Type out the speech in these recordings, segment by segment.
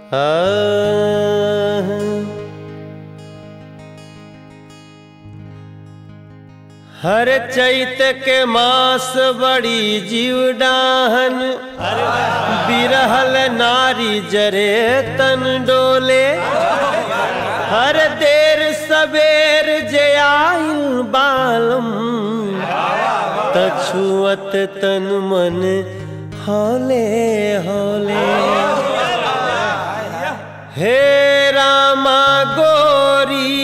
हर चैत के मास बड़ी जीव डाहन बिरहल नारी जरे तन डोले हर देर सबेर जे आइल बालम तछुअत तन मन हौले हौले हे रामा गोरी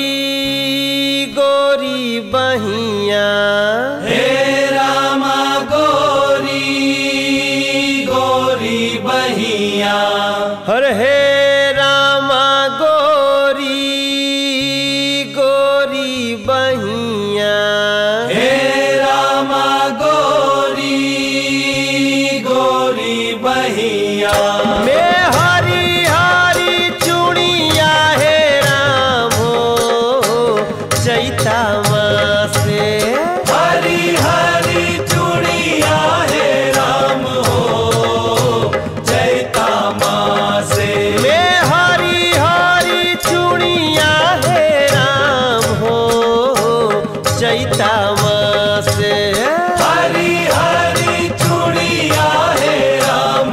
गोरी बहिया हे रामा गोरी गोरी बहिया हर हे रामा गोरी गोरी बहिया हे रामा गोरी गोरी बहिया में हरी हरी चूड़िया हे राम हो चैता मासे हरी हरी चूड़िया हे राम हो चैता मासे में हरी हरी चूड़िया हे राम हो चैता मासे हरी हरी चूड़िया हे राम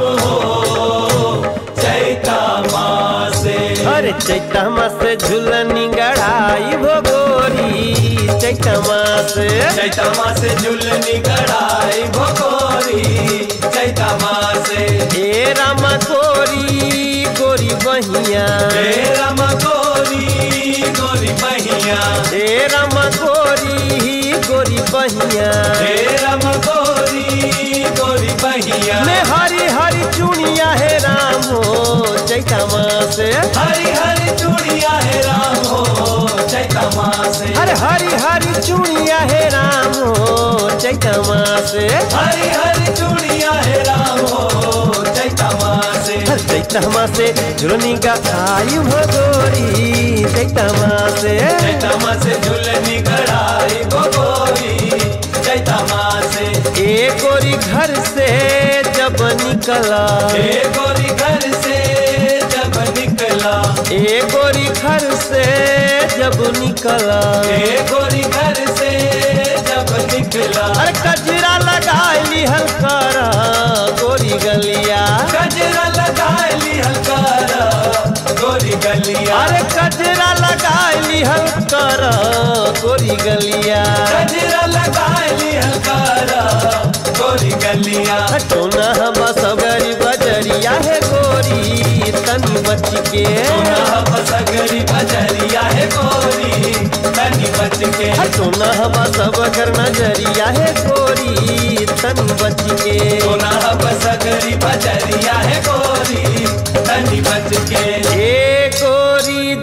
हो चैता मासे अरे चैता मासे झूलनी गढ़ाई भोगोरी चैता मासे चैता मासे झुलनी कढ़ाई भोगोरी चैता मासे हे राम गोरी गोरी बहिया हे राम गोरी गोरी बहिया हे राम गोरी गोरी बहिया हे राम गोरी गोरी बहिया में हरी हरी चूड़िया हे राम हो चैता मासे हरी हरी चूड़िया हे राम हो चैता मासे अरे हरी हरी चूड़िया हे राम हो चैता मासे हरी हरी चूड़िया हे राम हो चैता मासे हर चैता मासे झुलनी का आई भगोरी चैता मासे चैता मासे झुलनी कढ़ाई भोगोरी चैता मासे ए गोरी घर से जब निकला हे गोरी घर से जब निकला ए गोरी घर से जब निकला हे गोरी घर से जब निकला अरे कजरा लगाई हल्कारा गोरी गलिया गजरा लगाली हलकारा गोरी गलिया अरे कजरा लगाई हल्कारा गोरी गलिया गजरा लगाली हलकारा गोरी गलिया टोना हम सगरी बजरिया है गोरी तनी बच के सोना बसगरी बजरिया है गोरी तनी बच के टोना हम सब घर नजरिया है गोरी तनी बच के सोना बसगरी बजरिया है गोरी तनी बच के ए गोरी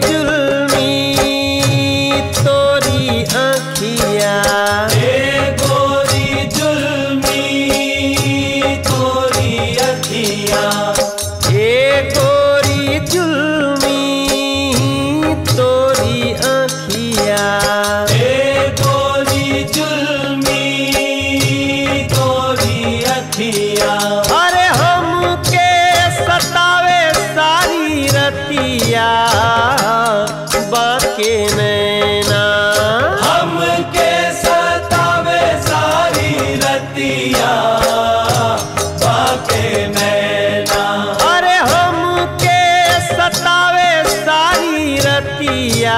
जुल्मी तोरी आँखिया हे गोरी जुल्मी तोरी अखिया ए गोरी जुल्मी तोरी आँखिया हे गोरी जुल्मी तोरी अखिया अरे हमके सतावे सारी रतिया बाके नैना हमके सतावे सारी रतिया बाके नैना अरे हमके सतावे सारी रतिया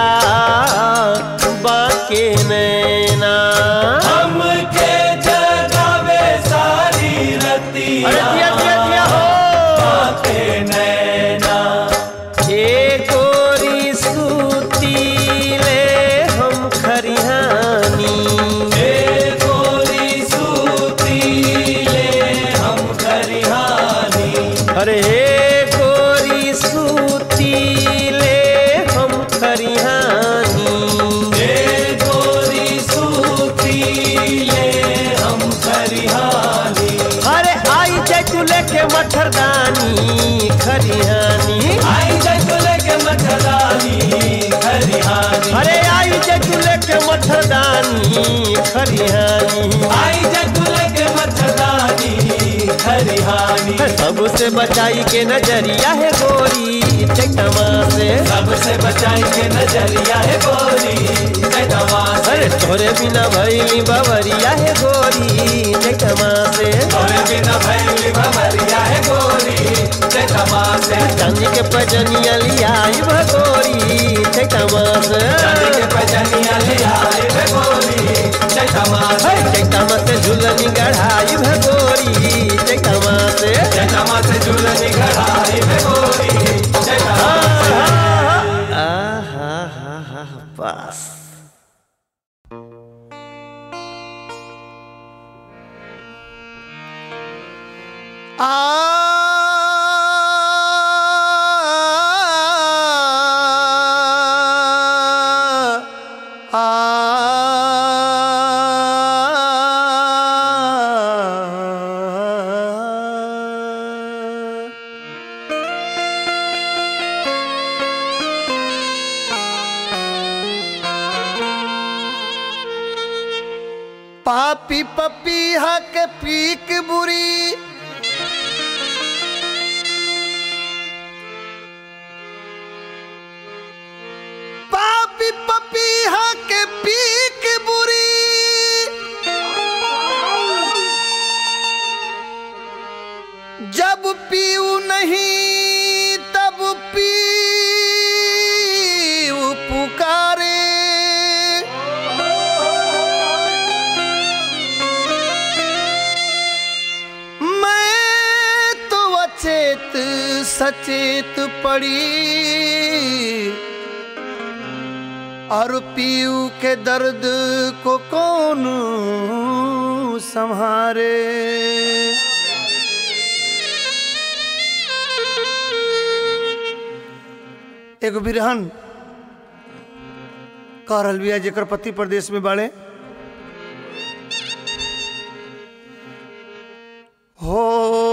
बाके नैना हमके जगावे सारी अरे रतिया दिया दिया दिया हो बाके नैना ए गोरी सूतीले हम खरिहानी हे गोरी सूती ले हम खरिहानी अरे हे गोरी सूतीले हम खरिहानी हे गोरी सूती ले हम खरिहानी अरे आई जाय तू लेके मच्छरदानी खरिहानी आई जगुल के मठदानी खरिहानी अरे आई जाय तू लेके मच्छरदानी खरिहानी आई जगुल के मठदानी खरिहानी सबसे बचाई के नजरिया है गोरी चैत चैतमा से सबसे बचाई के नजरिया है गोरी चैतमा से अरे तोरे बिना भैली बवरिया है गोरी चैतमा से तोरे बिना भैली भमरिया है गोरी चैतमा से चांदी के पजनिया लियाई भगोरी चैतमा से चांदी के पजनिया ले आए है गोरी चैतमा से चैतमा से झुलनी गढ़ाई भगोरी चैतमा से चैतमा से झूलनी घड़ाई है गोरी चैतमा से आहा हा हा बस पापी पपीहा के पीक बुरी पापी पपीहा के पीक बुरी जब पीऊ नहीं तब पीऊ पुकारे मैं तो अचेत सचेत पड़ी और पीऊ के दर्द को कौन संहारे एगो बिरहन कह रहल बिया जेकर पति प्रदेश में बाड़े हो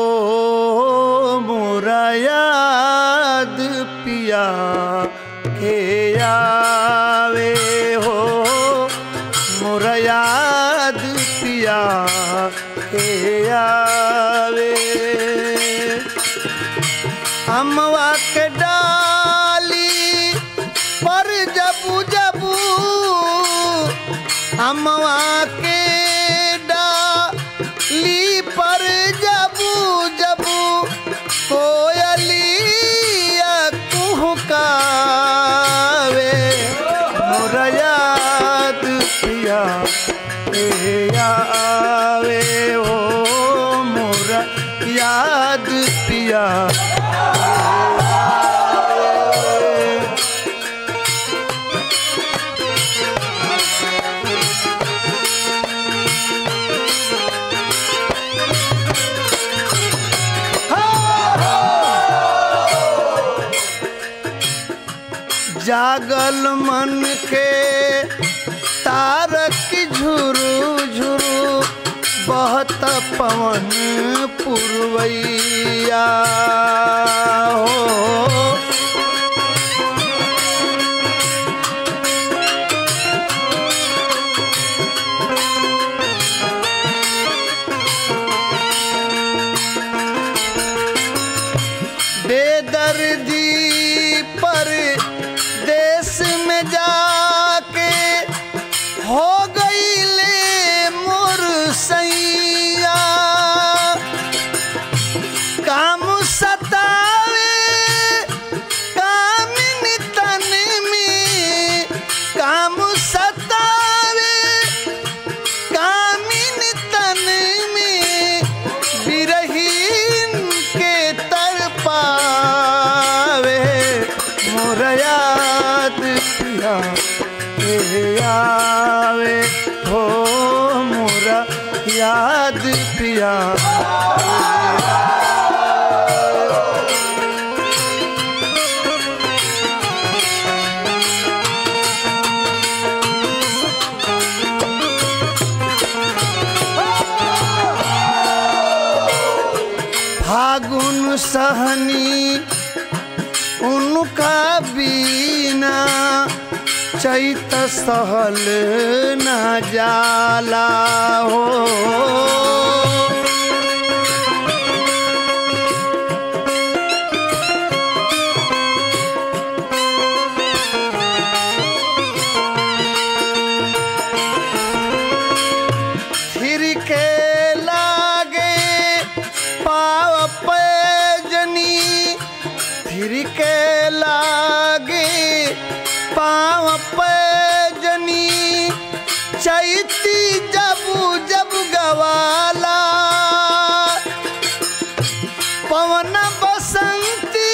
मोरा याद पिया के आवे हो मोरा याद पिया के आवे अमवा के डाली पर जबू जबू अमवा के डाली पर जबू जबू कोयलिया कुहकावे मोर याद पिया ए आवे हो मोर याद पिया जागल मन के तारक झुरु झुरु बहत पवन पुरवैया हो बेदर्दी पर देश में जाके हो गई ले मोर सैया काम सतावे कामिन तन में काम सतावे कामिन तन में बिरहीन के तर पावे मोर याद पिया के आवे हो मोर याद पिया फागुन सहनी उनका बीना चैत सहल न जाला हो भिर के लागे पाँव पैजनी चैती जबू जब गवाला पवन बसंती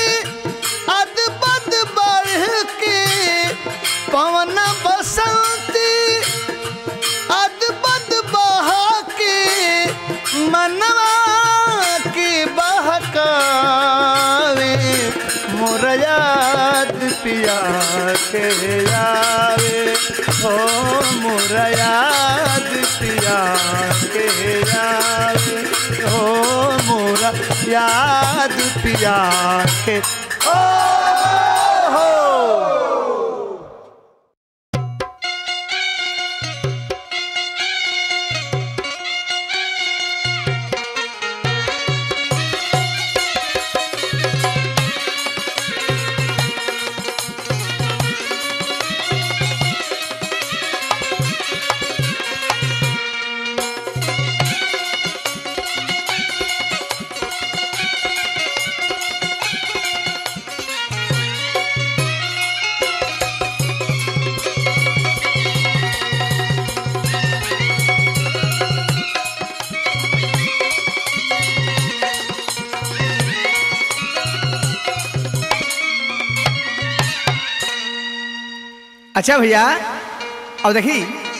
अदबद बढ़ के पवन बसंती अदबद बहा के मनवा के बहकावे मोर याद पिया के आवे हो मोर याद पिया के आवे हो मोर याद पिया के ओ हो अच्छा भैया अब देखी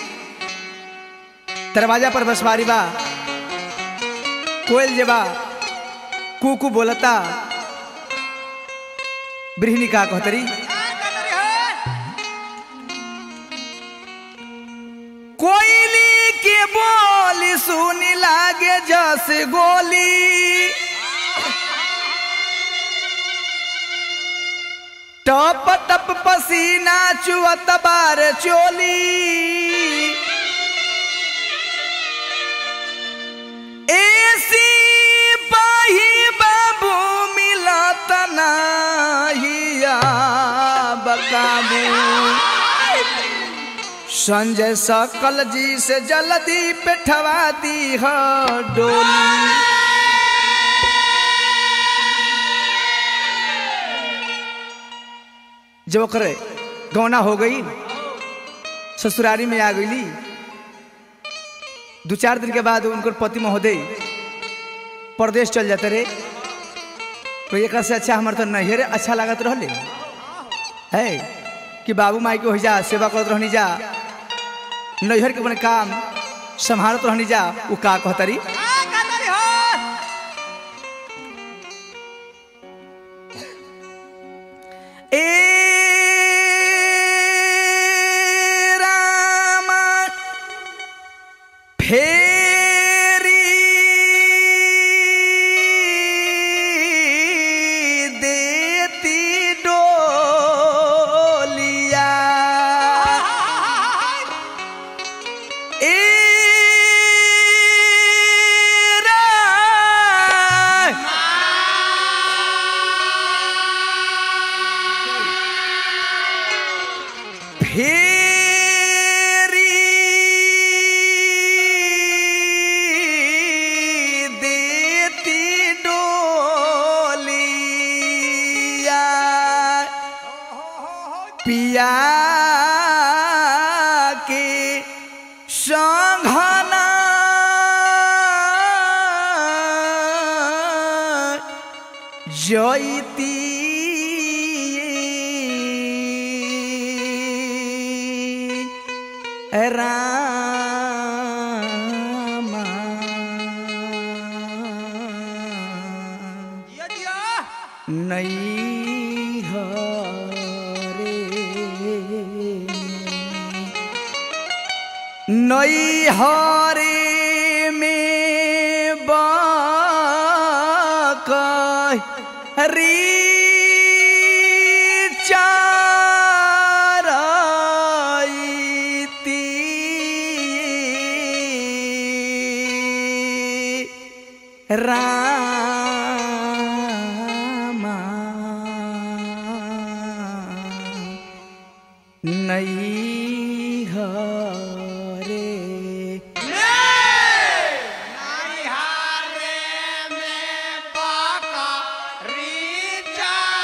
दरवाजा पर बसवारी बा कोयल जे बा कुकू बोलता ब्रिहनी का कहतरी कोयली के बोली सुनी लागे जस गोली टप टप पसीना चुअत बार चोली एसी पाही बाबू मिलत नाहिया बकाबू संजय सकल जी से जल्दी पेठवा दी ह डोली जब ओकरे गौना हो गई ससुरारी में आ गई दो चार दिन के बाद उनकर पति महोदय परदेश चल जाते रे तो एक से अच्छा हमारे तो नैहरे अच्छा लागत रहले है कि बाबू माई के हो जा सेवा करत रहनी जा नैहर के अपने काम संभालत रहनी जा वो का कहतरी ए रामा फेरी देती डोलिया ए रा- फेरी देती डोलिया पिया के संघना जयती रामा नहीं हरे नई हरे में बाकरी चारती रामा नहीं हरे में बाका रीचा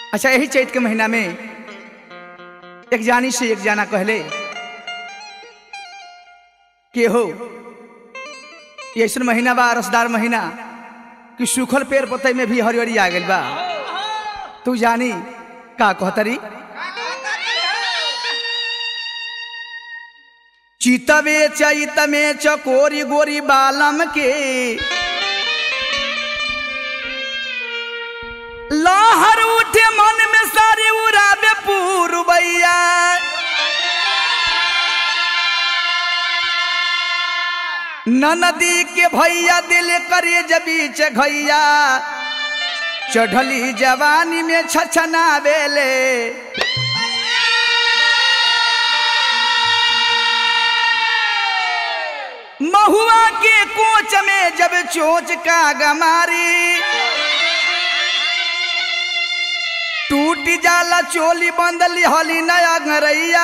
अच्छा यही चैत के महीना में एक जानी से एक जाना कहले के हो ये ऐसा महीना बा रसदार महीना कि सूखल पेड़ पतई में भी हरियरी आ गइल बा तू जानी का कहतरी चितवे चैत में चकोरी गोरी बालम के लहर उठे मन में सारे उड़ावे पूर्वैया नदी के भैया दिल करे जबीच घैया चढ़ली जवानी में छछना बेले महुआ के कोच में जब चोच का गमारी टूट जाला चोली बंदली हली नया घरैया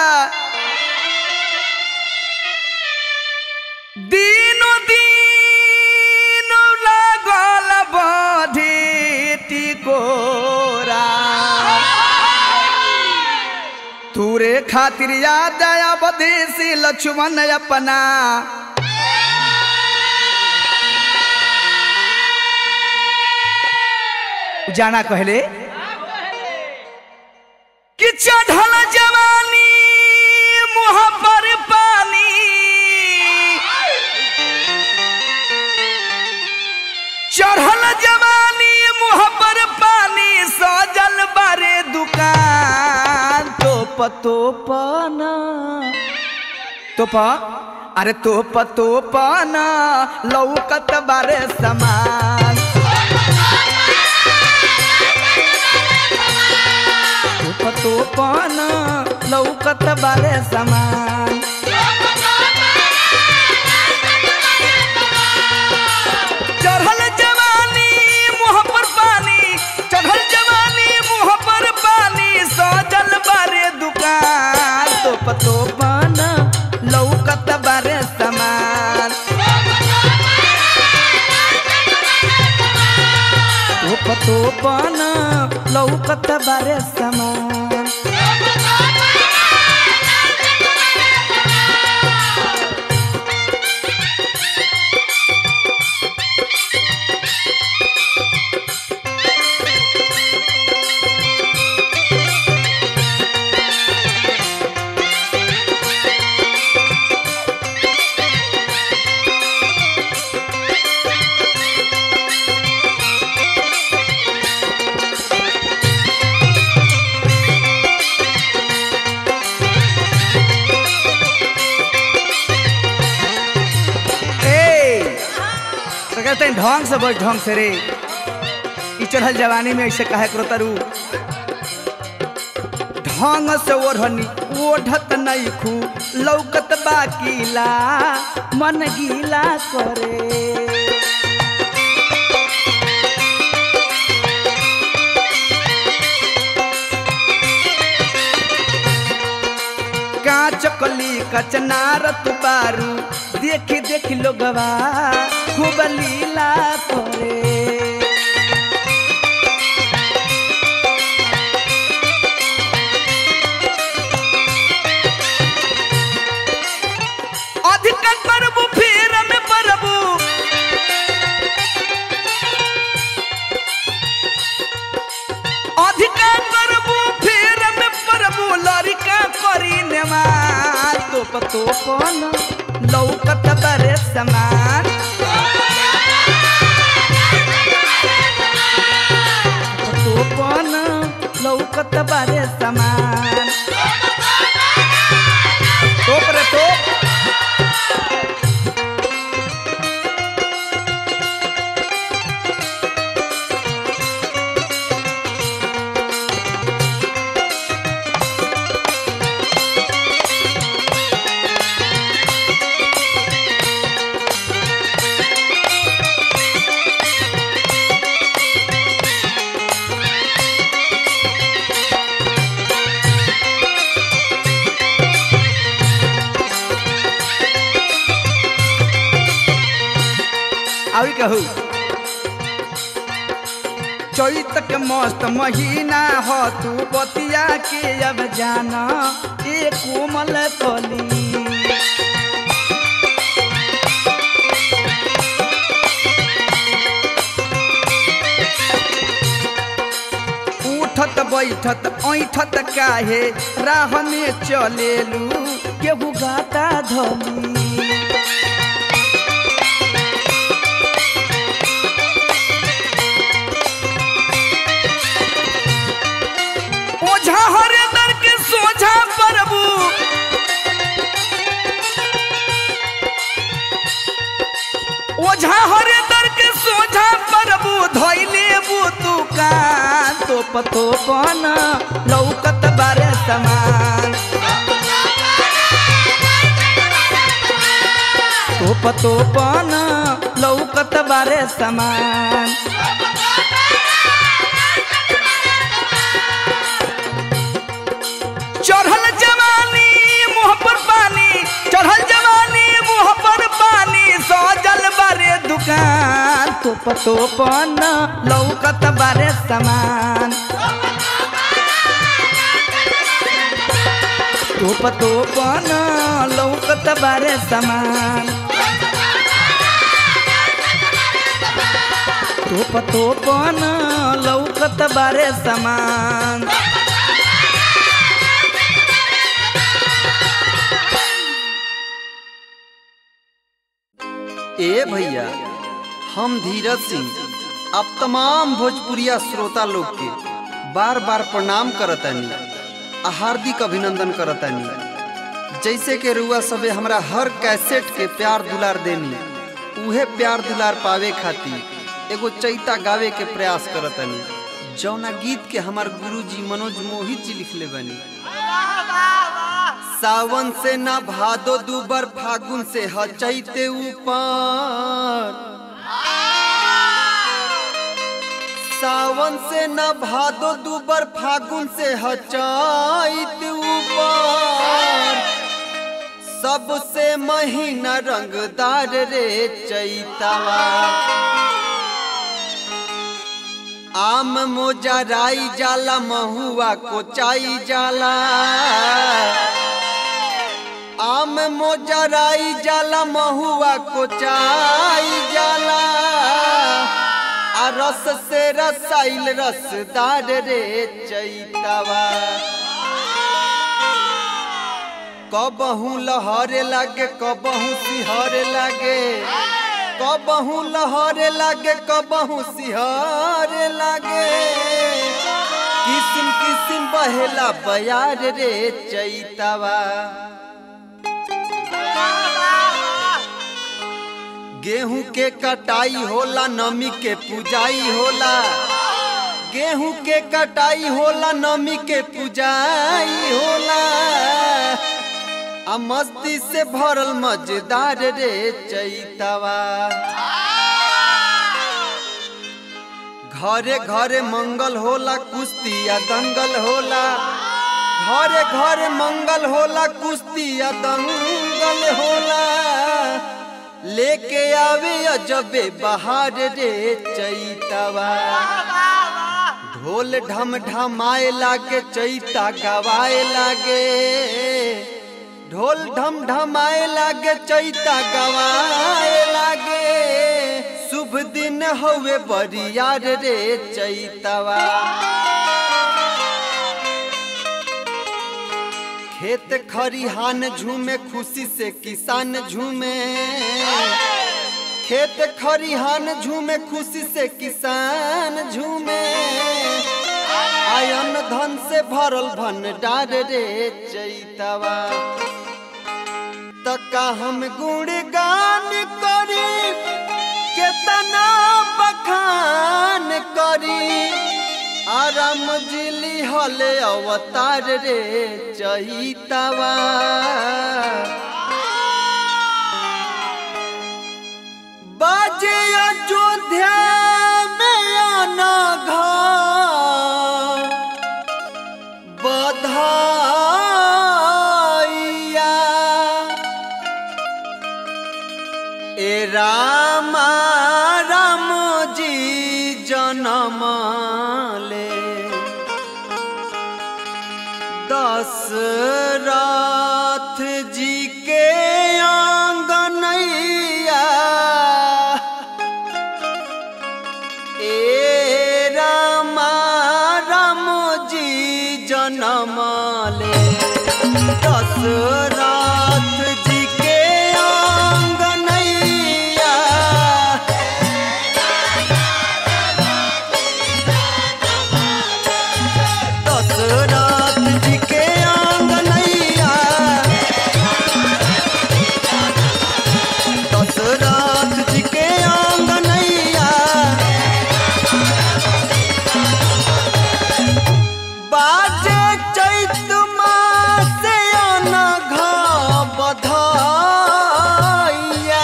दीनो दीन लागल बधी टिकोरा तूरे खातिर याद आया बदेसी लक्ष्मण अपना जाना कहले कि चढ़ल जवानी मुँह पर पानी चढ़ल जवानी मुँह पर पानी सजल बारे दुकान तोप तोपना तोप अरे तोप तोपना लौकत बारे समान तोप तोपना लौकत बारे समान चढ़ल जवानी मुँह पर पानी चढ़ल जवानी मुँह पर पानी सजल बारे दुकान तोप तोपना लौकत बारे समान तोप तोपना लौकत बारे समान ए तो कहते हैं ढंग से बोल ढंग से रे ई चढ़ल जवानी में ऐसे कहे करो तरु ढंग से ओढ़नी ओढ़त नहीं खू लौकत बाकीला मन गीला करे कांच कली कचनार बारू देखी देखी लोगवा खूब लीला करे अधिक परबू फेर में परबू अधिक परबू फेर में परबू लड़का करी नेमा तोप तोपन लौकत बरे समान तोपन लौकत बरे समान तोप रे तोप चैत के मस्त महीना हो तू बतिया के अब जाना ए कोमल कली उठत बैठत ऐठत काहे राह में चलेलू केहू गाता धली ओझा हरे दर के सोझा प्रभु ओझा हरे दर के सोझा प्रभु धैले तू कान तो पतो पन लौकत बारे समान तो पतो पन लौकत बारे समान चढ़ल जवानी मुँह पर पानी चढ़ल जवानी मुँह पर पानी सजल बारे दुकान तो पतो पन लौकत बारे समान तो पतो पन लौकत बारे समान तो पतो पन लौकत बारे समान ए भैया हम धीरज सिंह आप तमाम भोजपुरिया श्रोता लोग के बार बार प्रणाम करतानी आ हार्दिक अभिनंदन करतानी जैसे के रुआ सबे हमरा हर कैसेट के प्यार दुलार देनी उहे प्यार दुलार पावे खातिर एगो चैता गावे के प्रयास करतानी जौना गीत के हमार गुरुजी मनोज मोहित जी लिखले बनी सावन से ना भादो दूबर फागुन से हचैते ऊपर सावन से न भादो दूबर फागुन से हचैत ऊपर सबसे महीना रंगदार रे चैतावा आम मोजराई जाला महुआ कोचाई जाला आम मोजराई जाला महुआ कोचाई जाला आ रस से रसाइल रसदार रे चैतावा कबहू लहरे लागे कबहू सिहरे लागे कबहू लहरे लागे कबहू सिहरे लागे किसिम किसिम बहेला बयार रे चैतावा गेहूं के कटाई होला नमी के पुजाई होला गेहूं के कटाई होला नमी के पुजाई होला आ मस्ती से भरल मजेदार रे चैतावा घरे घरे मंगल होला कुश्ती या दंगल होला घरे घरे मंगल होला कुश्ती या दंगल होला लेके आवे अजबे बहार रे चैतावा ढोल ढम ढमाए लागे चैता गवाए लागे ढोल ढम ढमाए लागे चैता गवाए लागे शुभ दिन हवे बरियार रे चैतावा खेत खरिहान झूमे खुशी से किसान झूमे खेत खरिहान झूमे खुशी से किसान झूमे आयन धन से भरल भंडार रे चैतवा तका हम गुणगान करी केतना बखान करी आराम जिली हले अवतार रे चैतवा बाजे अयोध्या में आना घर बधाइया ए रामा राम जी जनम दशरथ जी के आंगनैया ए रामा राम जी जनम ले दशरथ जी के आंगनैया दशरथ जी के आंगनैया दशरथ जी के आंगनैया बाजे चैत मास अनघ बधाइया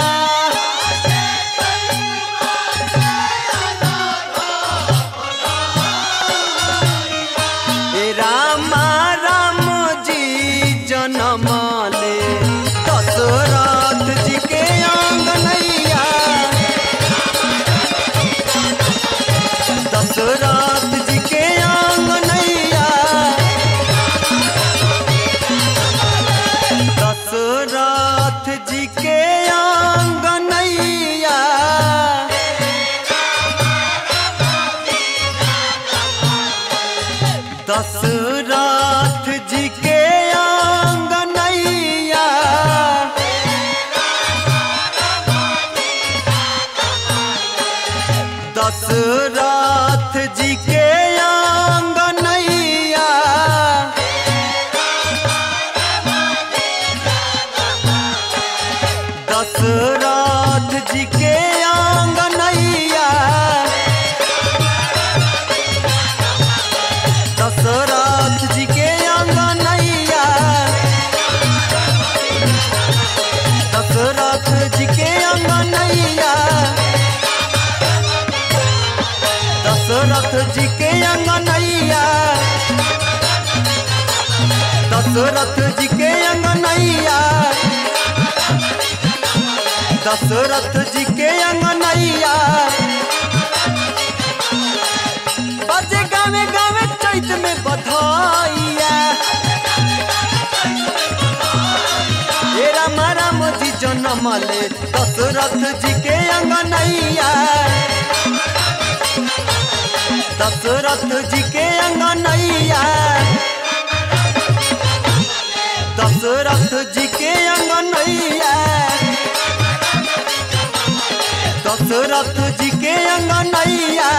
हे रामा राम जी जनम ले दशरथ जी के आंगनैया दशरथ जी के आंगनैया दशरथ जी के आंगनैया दशरथ जी के आंगनैया दशरथ जी के आंगनैया दशरथ जी के आंगनैया दशरथ जी के आंगनैया दशरथ जी के आंगनैया दशरथ जी के अंगनैया दशरथ जी के अंगनैया दशरथ जी के अंगनैया बजे गावे गावे चैत में बधाइया हे राम राम जी जनम ले दशरथ जी के अंगनैया दशरथ जी के अंगनैया दशरथ जी के अंगनैया दशरथ जी के अंगनैया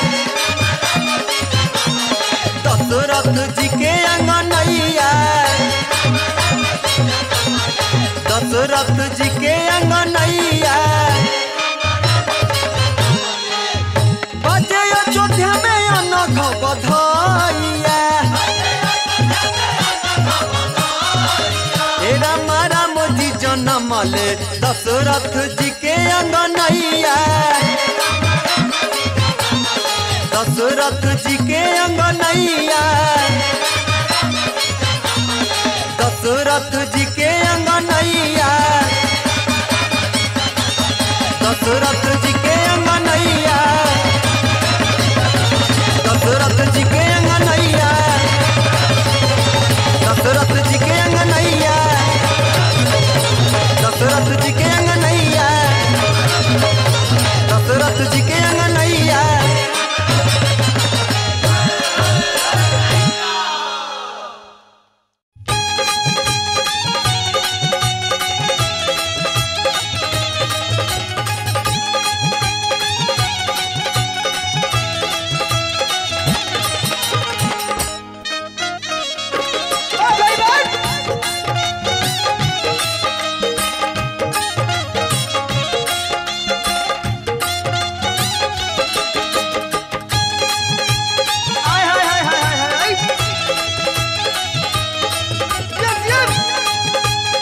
दशरथ जी के अंगनैया दशरथ जी के अंगनैया बजे अयोध्या में अनघ बधाइया हे राम राम जी जनम ले दशरथ जी के अंगनैया दशरथ जी के अंगनैया दशरथ जी के अंगनैया दशरथ जी के अंगनैया दशरथ जी के अंगनैया दशरथ जी के अंगनैया दशरथ जी के अंगनैया दशरथ जी के अंगनैया हाय हाय हाय हाय हाय हाय यस यस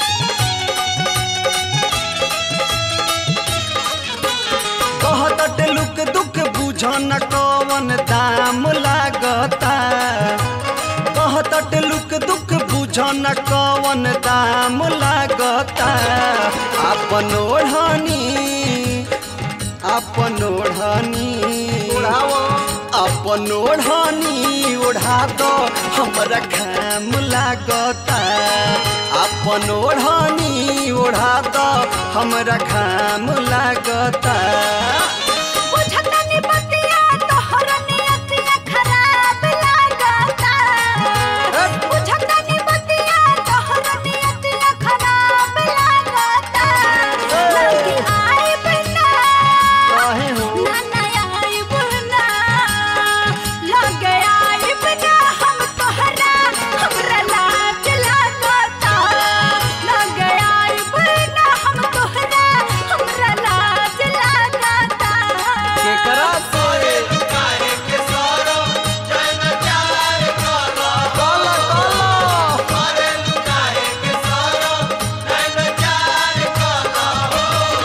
कहत लुक दुख बुझ न कवन दाम लागता कहत लुक दुख बुझ न कवन दाम लागता अपन ओढ़नी अपन ओढ़नी उड़ावो अपन अपन ओढ़नी ओढ़ा दो हमरा खाम लागता अपन ओढ़नी ओढ़ा दो हमरा खाम लागता बुझतनी बतिया तोहर नियतिया खराब लागता बुझतनी बतिया तोहर नियतिया खराब लागता लगी आई बिना काहे हो ना ना आई बिना लगे आई बिना हम तोहरा हमरा लाज लागता लगे आई बिना हम तोहरा हमरा लाज लागता केकरा से काहे के सरो जन चार करो काला काला अरे लुकाए के सरो जन चार करो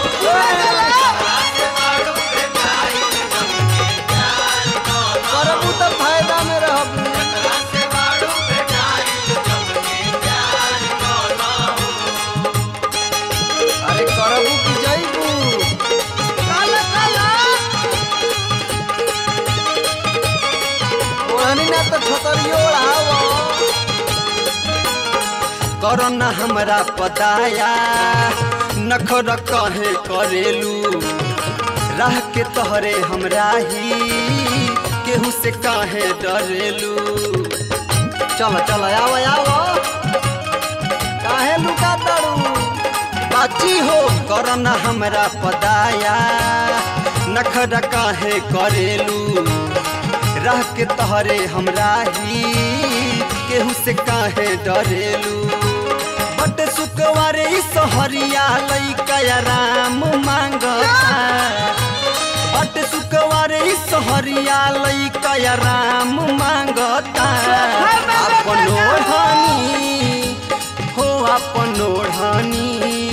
आसे मारू भेटाई जमके चार करो करबू त फायदा में रहबू आसे मारू भेटाई जमके चार करो अरे करबू की जइबू काला काला ओहनी ना तो छोतरियो ओढ़ावो करो ना हमरा पताया नखर कहे करेलू रह के तोहरे हमरा ही केहू से काहे डरेलू चल चल आओ आओ काहे लुका तड़ू बाची हो करना हमरा पदाया नखरा काहे करेलू रह के तहरे हमरा ही केहू से काहे डरेलू बट सुकवारे ई सहरिया लइका राम मांगता बट सुकवारे ई सहरिया लइका राम मांगता अपन ओढ़नी हो अपन ओढ़नी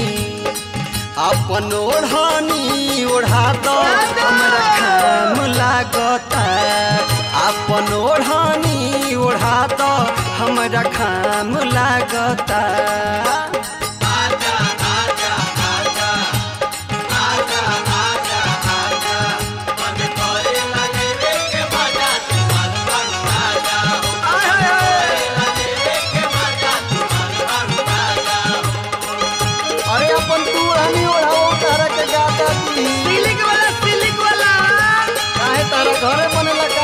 अपन ओढ़नी ओढ़ा दो हमरा खाम लागता अपन ओढ़नी ओढ़ा दो हमरा खाम लागता आजा आजा आजा आजा आजा आजा मन करे लगे रे के मजा तू मन मन आजा करे लगे रे के मजा तू मन मन आजा अरे अपन तू ओढ़नी ओढ़ाओ तारा के गाता दी सिलिक वाला सिलिक वाला काहे तारा घरे बने लगा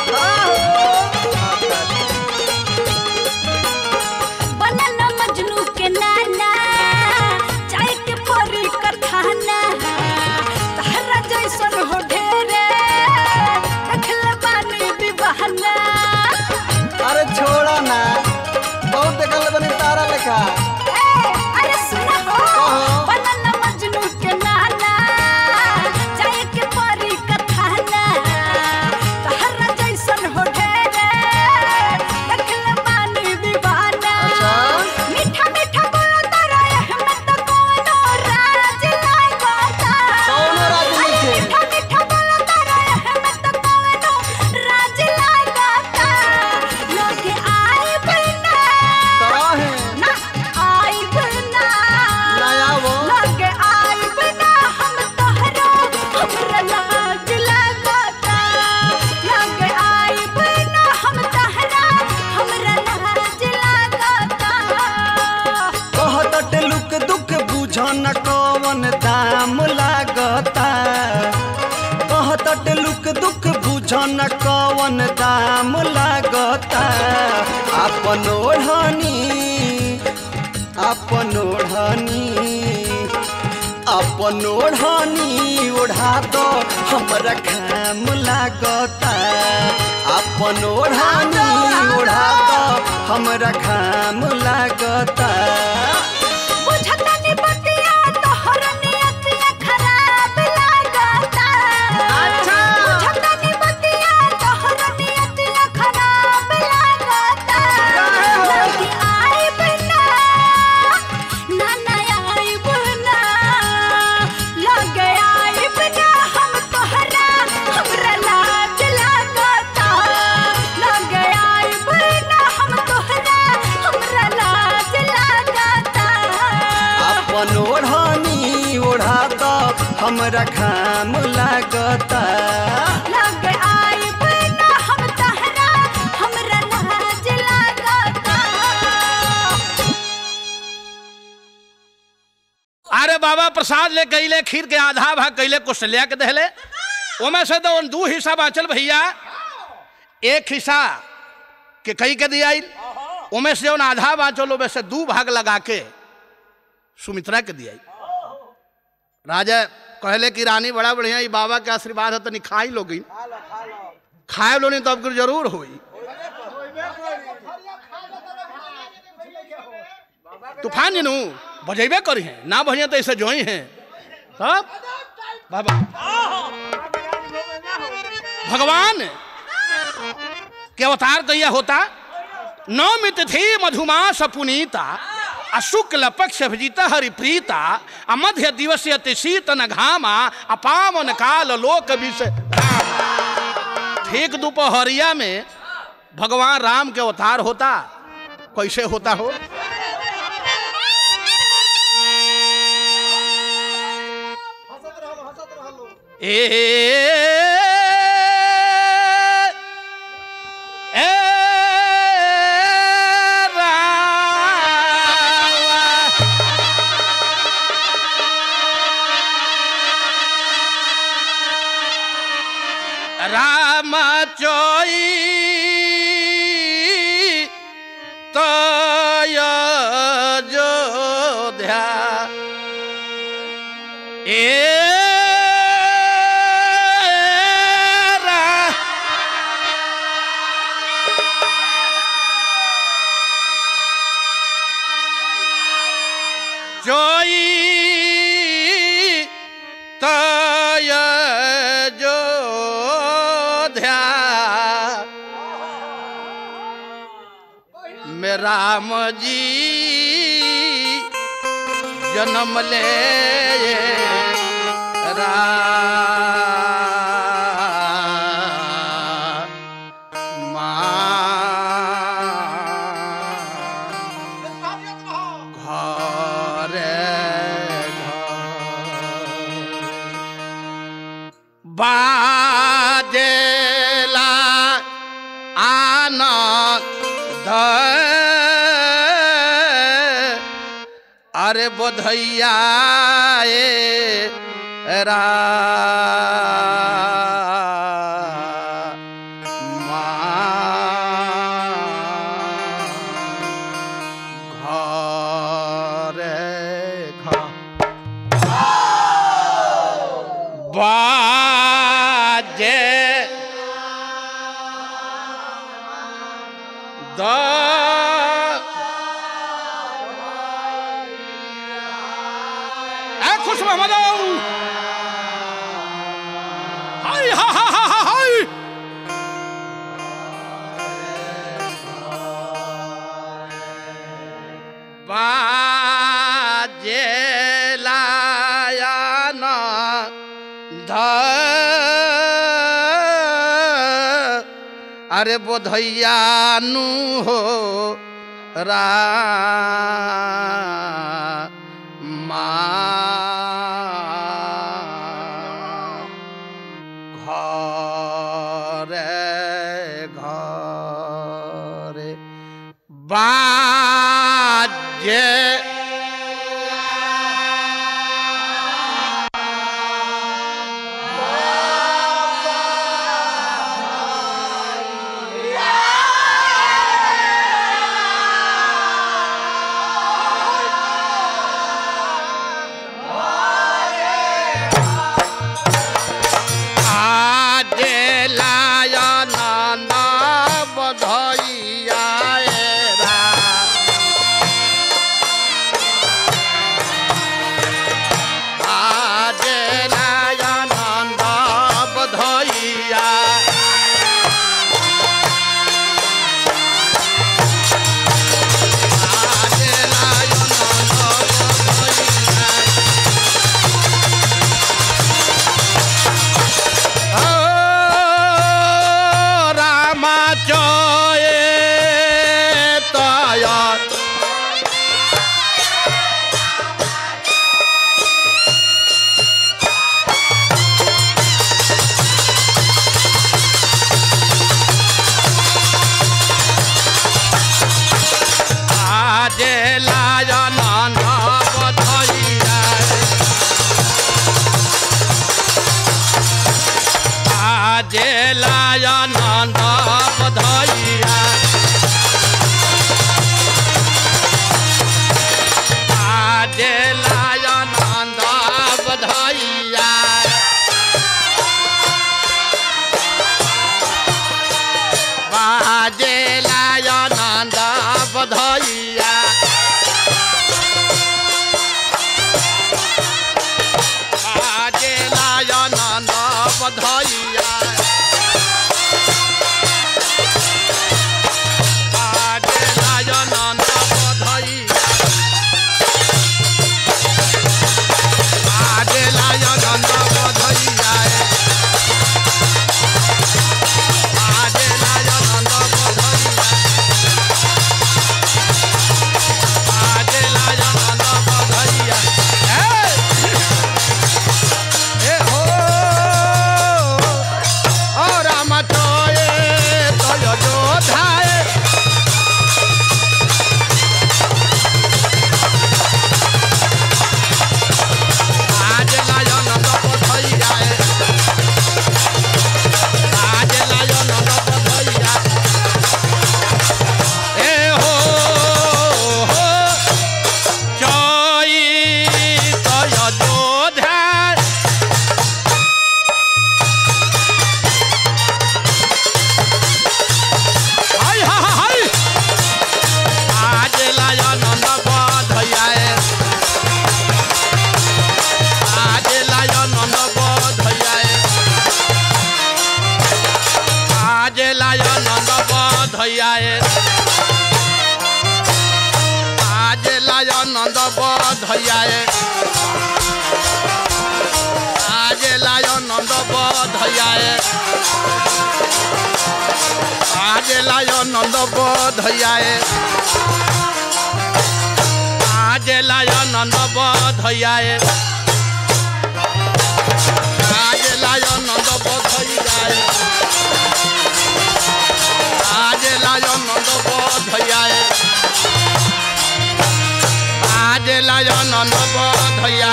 बनल मजनू के नाना चाय के परी कथाना तहरा जैसन हो ढेरे देखल बानी विवाहना अरे छोड़ा ना बहुत देखल बनी तारा लेखा ए, अरे सुना हो कहो। बनल मजनू के नाना चाय के परी कथाना तहरा जैसन हो ढेरे देखल बानी विवाहना अच्छा। मीठा मीठा बोलो तारा अहमद तो कोनो राज लागता कौनो राज अरे नइखे। मीठा मीठा बोलो तारा अहमद तो कोनो राज लागता लोगे आए बिना काहे ना आए बिना लायावो लोगे आए बिना हम तोहरा हमरा लाज लागता लोगे आए बिना हम तोहरा हमरा लाज लागता कहत लुक दुख बुझ न कवन दाम लागता कहत लुक दुख बुझ न कवन दाम लागता अपन ओढ़नी अपन ओढ़नी अपन ओढ़नी ओढ़ा दो हमरा खाम लागता अपन ओढ़नी ओढ़ा दो हमरा खाम लागता बुझतनी बतिया तोहर नियतिया खराब लागता अच्छा बुझतनी बतिया तोहर नियतिया खराब लागता लगी आई बिना ना ना आई बिना लगे आई बिना हम तोहरा हमरा लाज लागता लगे आई बिना हम तोहरा हमरा लाज लागता अपन ओढ़नी ओढ़ा दो हमरा खाम लागता लगे आई बिना हम बाबा प्रसाद ले कैले खीर के आधा भाग कैले कुशल्या के दहले ओमे से तो दू हिस्सा बाचल भैया एक हिस्सा के कई के दिया ओमे से जौन आधा बाचल ओमे से दू भाग लगा के सुमित्रा के दिया राजा कहले कि रानी बड़ा बढ़िया ई बाबा के आशीर्वाद है तनी खाई लोगी खाए लो नहीं तो अब जरूर हुई तूफान जनू बजेबे करी हैं ना बढ़िया तो ऐसे जोई हैं तब बाबा भगवान के अवतार कहिया होता नौमित थी मधुमास पुनीता आ शुक्ल पक्ष भजिता हरिप्रीता आ मध्य दिवस अति शीतन घामा आ पावन काल लोक विष ठीक दोपहरिया में भगवान राम के अवतार होता कैसे होता हो ए ए राम राम चोई तय जोध्या ए रा- जोई तय जोध्या में राम जी जन्म ले रा ঘরে বাজেলা আনন্দ আরে বোধইয়া এ রা ঘরে বাজে দ এ খুশ মোহাম্মদ হাই হা হা হা হা হাই বাজে লায়ান ধ আরে বোধইয়ানু হো রা মা ঘরে ঘরে বাজে আজে লায়নন্দ বধইয়া এরা बधैया बाजे लायनंद बधैया बाजे लायनंद बधैया बाजे लायनंद बधैया बाजे लायनंद बधैया बाजे लायनंद बधैया ए हो ओ राम तोए तोय जोधाए आज लायन बधैया आज लायन बधैया ए हो हो जय तोय जोधाए हाय हाय हाय आज लायनंद बधैया आज लायनंद बधैया आज लायनंद बधैया आज लायनंद बधैया आज लायनंद बधैया आज लायो नंद बधैया आज लायो नंद बधैया आज लायो नंद बधैया आज लायो नंद बधैया आज लायो नंद बधैया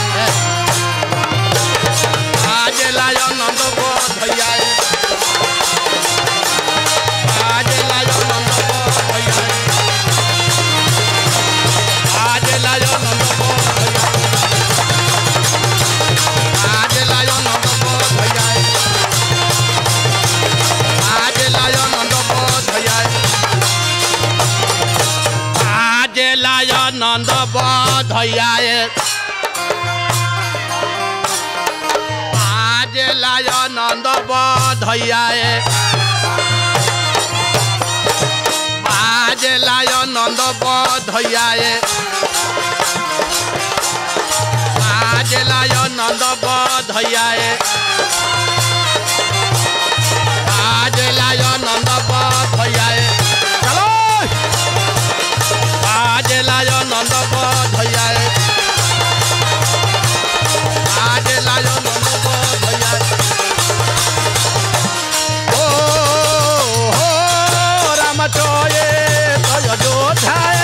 आज लायो नंद बधैया आज लायो नंद बधैया आज लायो नंद बधैया आज लायो नंद बधैया आज लायो नंद बधैया आज लायो नंद बधैया आज लायो नंद बधैया आज लायो नंद बधैया आज लायो नंद बधैया आज लायो नंद बधैया चलो आज लायो नंद बधैया आज लायो नंद बधैया ओ हो राम चोये तय जोधाए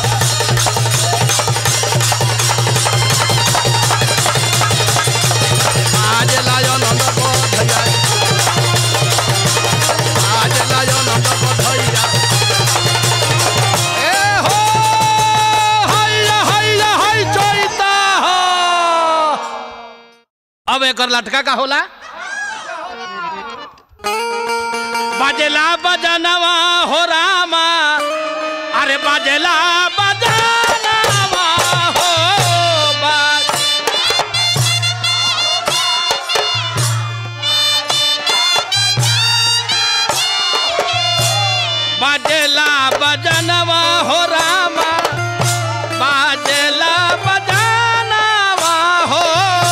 आज लायो नंद बधैया आज लायो नंद बधैया ए हो हैया हैया है चैता हो अब एकर लटका का होला बाजेला बजनवा हो रामा अरे बाजेला बजनवा हो बा- बाजेला बजनवा हो रामा बाजेला बजनवा हो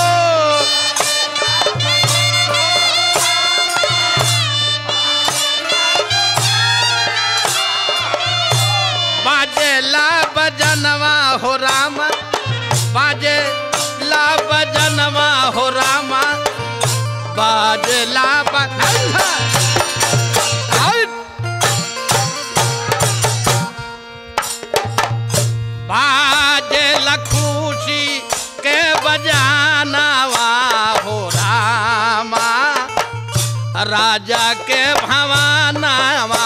बाजेला बजनवा हो रामा बाजेला बजनवा हो रामा बाजेला बजनवा बाजे लखुशी के बजानावा हो रामा राजा के भवानावा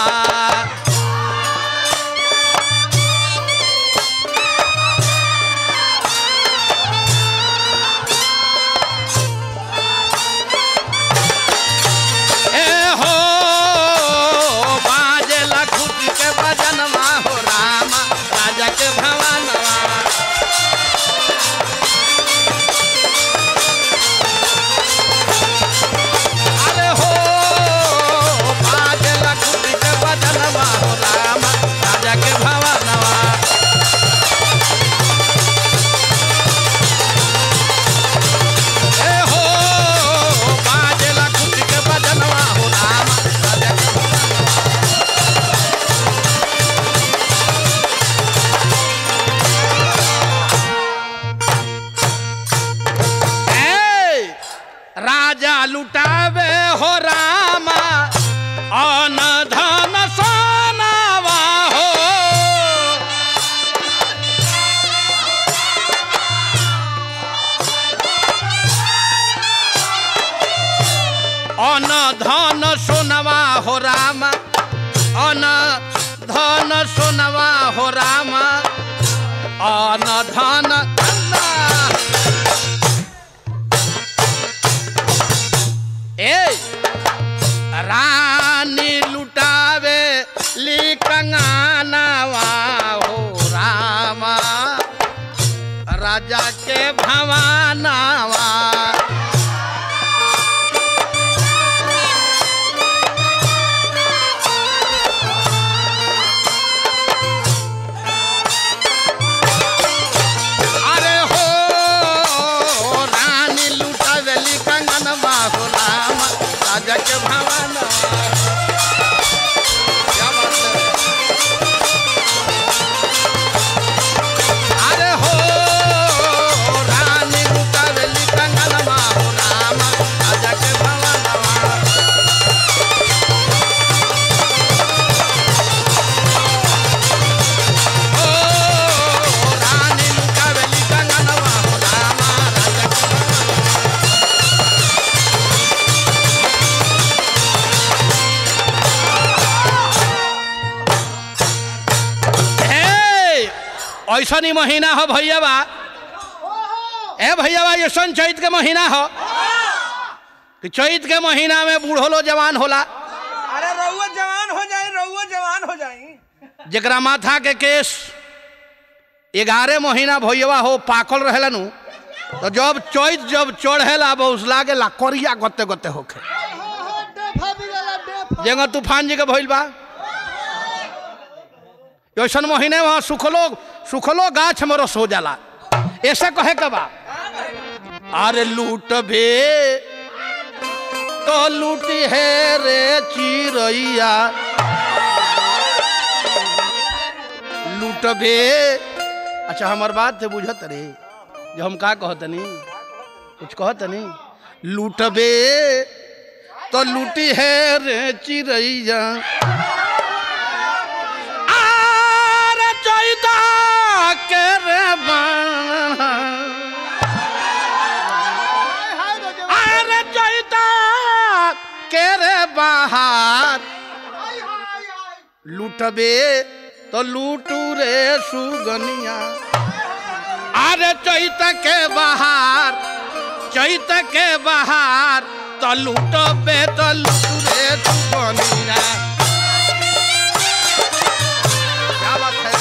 धन सोनवा हो रामा अन धन धना। ए रानी लुटावे ली कंगानावा हो रामा राजा के भवानावा अरे हो रानी लुटावेली कंगनवा हो रामा राजा के भवानावा क्या बात है अरे हो रानी लुटावेली कंगनवा हो रामा राजा के भवानावा ओ रानी लुटावेली कंगनवा हो रामा राजा के भवानावा हे ऐसा नहीं महीना हो भैया बा ए भैया बा ऐसा चैत के महीना हो कि चैत के महीना में बूढ़ो लो जवान होला अरे रउआ जवान हो जाई रउआ जवान हो जाई जरा माथा के केस ग्यारह महीना भैया हो पाकल रहेला नु तो जब चैत जब चढ़ेला बहुत लागे ला करिया गते गते होखे जेंगा तूफान जी के भइल बा ऐसन महीने वहाँ सुखलो सुखलो गाछ में रस हो जाला ऐसे कहे के बा अरे लूट बे तो लूटी है रे चिरैया लूट बे अच्छा हमार बात से बुझत रे जो हम का कहतनी कुछ कहतनी लूटबे तो लूटी है रे चिड़ैया आरे चैता के रे बाण। अरे चैता के रे बाहर लूटबे तो लूटू रे सुगनिया अरे चैत के बाहर चैत के बाहर तो लूटबे तो लूटू रे सुगनिया क्या बात है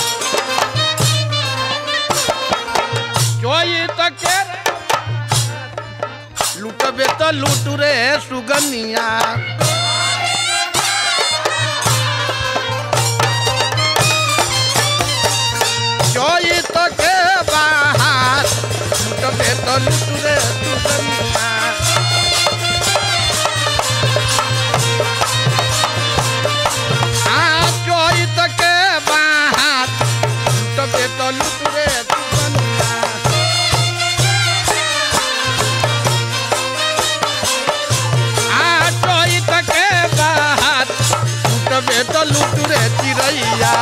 चैत के लूटबे तो लूटू रे सुगनिया चैत के बाहर लूटबे तो लूटू रे सुगनिया आ चैत के बाहर लूटबे तो लूटू रे सुगनिया आ चैत के बाहर लूटबे तो लूटू रे चिड़ैया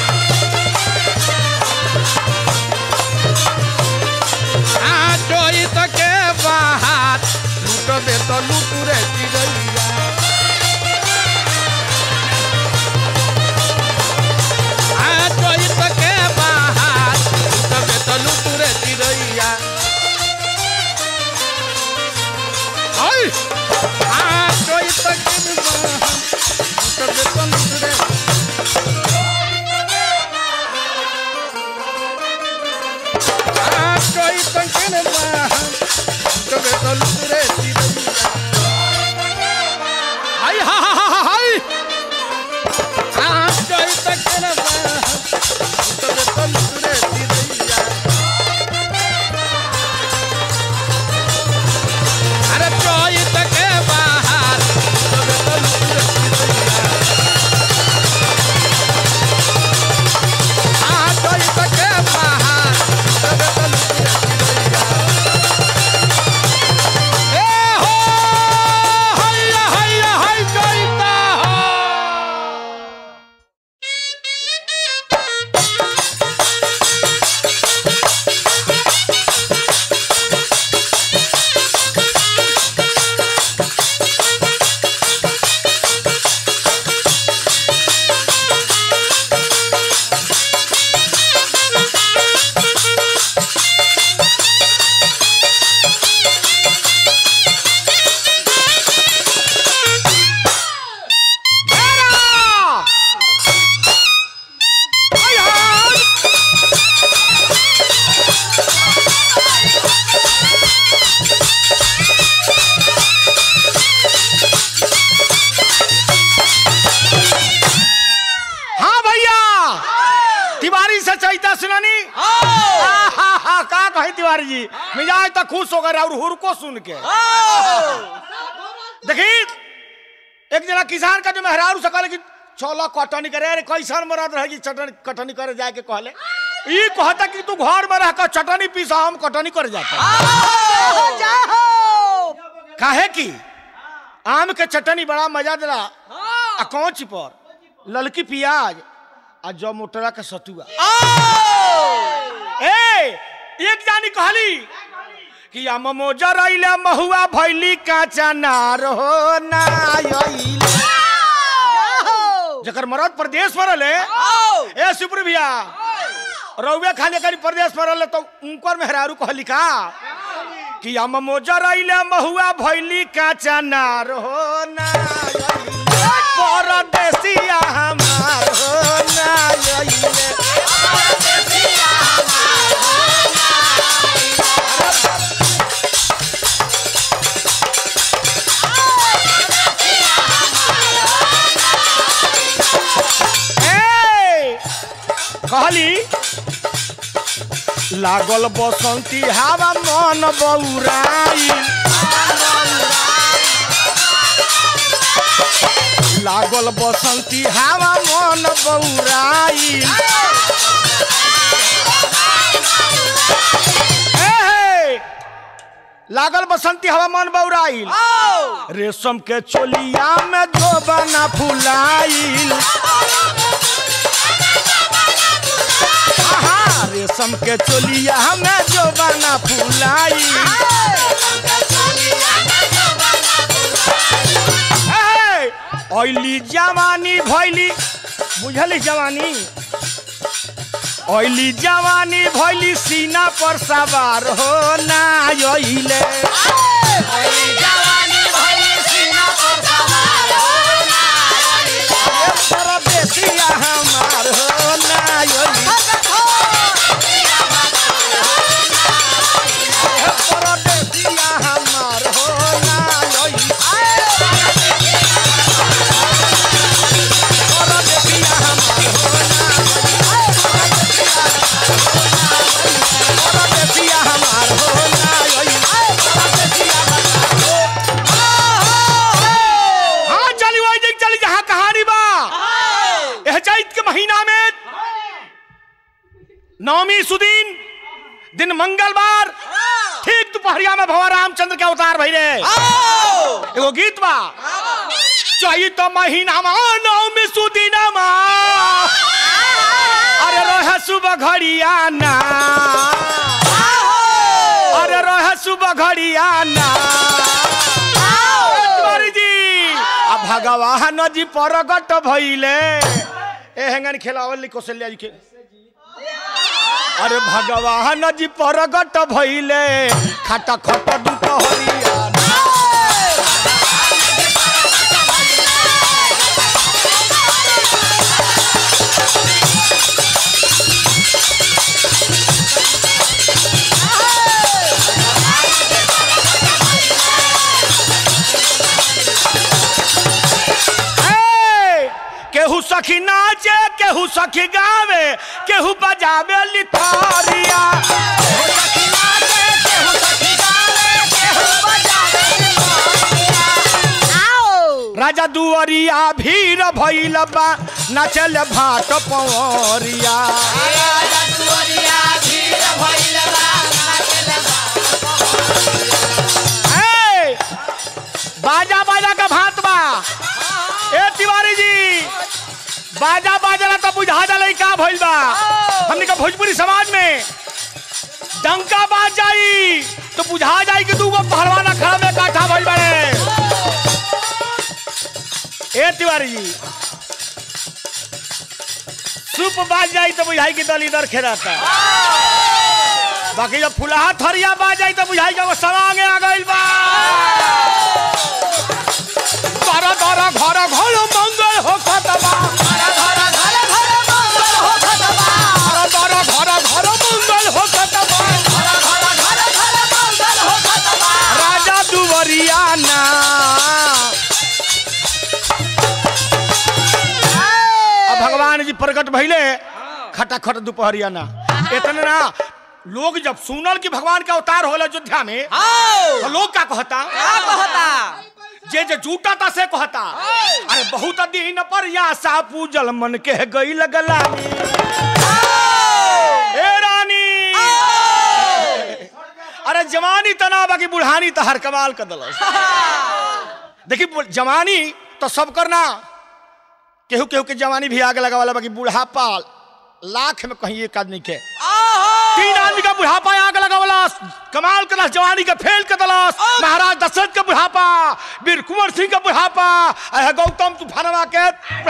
आ चैत के बाहर लूटबे तो लूटू रे चिड़ैया आ चैत के बाहर लूटबे तो लूटू रे चिड़ैया Ay! Ah, soy esta que me baja. Lútame con tu dedo. Tiwari से चैता सुनानी आहा, का कहे तिवारी जी मिजाज तो खुश हो गए और हुरको सुन के देखी एक जना किसान का जो मेहरारू से कहले कि चलो कटनी करे अरे कैसन मरद रहे चटनी कटनी करे जाए के कहले ई कहता कि तू घर में रह कर चटनी पीसा हम कटनी करे जाते काहे की आम के चटनी बड़ा मजा दिला आ कौच पर ललकी प्याज आ जो मोटरा के सतुआ ए एक जानी कहली कि हम मोजर अइले महुआ भैली काचा नार हो ना अइले जकर मरद प्रदेश में रहले ए सुपुर भैया रउवे खाली करी प्रदेश में रहले तो उनकर मेहरारू कहली का कि हम मोजर अइले महुआ भैली काचा नार हो ना अइले परदेसिया हमार हो ना अइले ए, कहली लागल बसंती हवा मन बौराई लागल बसंती हवा मन बौराई ए, हे, लागल बसंती हवा मन बौराइल रेशम के चोलिया में धोबना फुलाइल आहा, रेशम के चोलिया में जोबना फुलाई ओइली जवानी भैली बुझली जवानी ओइली जवानी भैली सीना पर सवार हो ना अइले परदेसिया हमार हो ना अइले परदेसिया हमार हो ना अइले परदेसिया हमार हो ना परदेसिया हमार हो ना हाँ चली वही देख चली जहाँ कहानी बा यह चैत के महीना में नवमी सुदीन दिन मंगलवार ठीक दोपहरिया में भगवान रामचंद्र के अवतार भई रे एगो गीत बा चैत महीना में नवमी सुदीन अरे रहे सुबह घड़िया ना अरे रहे सुबह घड़िया ना तिवारी जी आ भगवान जी परगट भइले ए हेंगन खेलावल कौशल्या जी के अरे भगवान जी परगट भइले खट खट दुपहरिया ए, केहू सखी नाचे केहू सखी गावे केहू बजावे लिथारिया राजा दुआरिया भीड़ भइल बा नचल भाट पवरिया ए, बाजा बाजा का भात बा ए तिवारी जी बाजा बाजला तो बुझा जाला का भइल बा हमने का भोजपुरी समाज में डंका बाज जाई तो बुझा जाई कि दूगो पहलवान खड़ा में काठा भइल बाड़े ए तिवारी जी सूप बाज जाई तो बुझाई कि दल इधर खेराता बाकी जब फुलाहा थरिया बाज जाई तो बुझाई कि वो सवांगे आ गइल बा दर दर घर घर मंगल हो खतबा दर दर घर घर मंगल हो खतबा राजा दुवरिया ना अब भगवान जी प्रकट भइले खटाखट दोपहरिया ना इतने ना लोग जब सुनल कि भगवान का अवतार होला अयोध्या में तो लोग का कहता जे जे जूटा ता से कहता अरे बहुत दिन पर या सा पूजल मन के गई लगला ए रानी अरे जवानी तना बाकी बुढ़ानी तो हर कमाल कर दलस देखी बु- जवानी तो सब करना केहू केहू के जवानी भी आग लगा वाला बाकी बुढ़ापा लाख में कहीं एक आदमी के तीन आदमी का बुढ़ापा आग लगा वाला कमाल के दस जवानी का फेल के दलस महाराज दशरथ का बुढ़ापा वीर कुंवर सिंह का बुढ़ापा अह गौतम तूफानवा के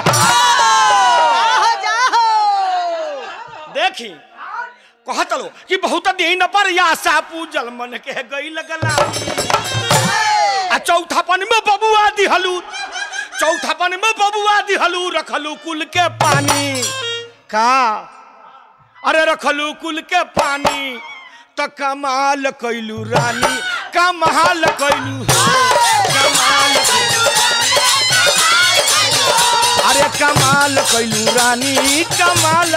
देखी कहत लो कि बहुत दिन पर या सा पूजल मन के गई लगला आ चौथापन में बबुआ दिहलू चौथापन में बबुआ दिहलू रखलू कुल के पानी का अरे रखलू कुल के पानी तो कमाल कैलू रानी कमाल कैलू कमाल अरे कमाल कैलू रानी कमाल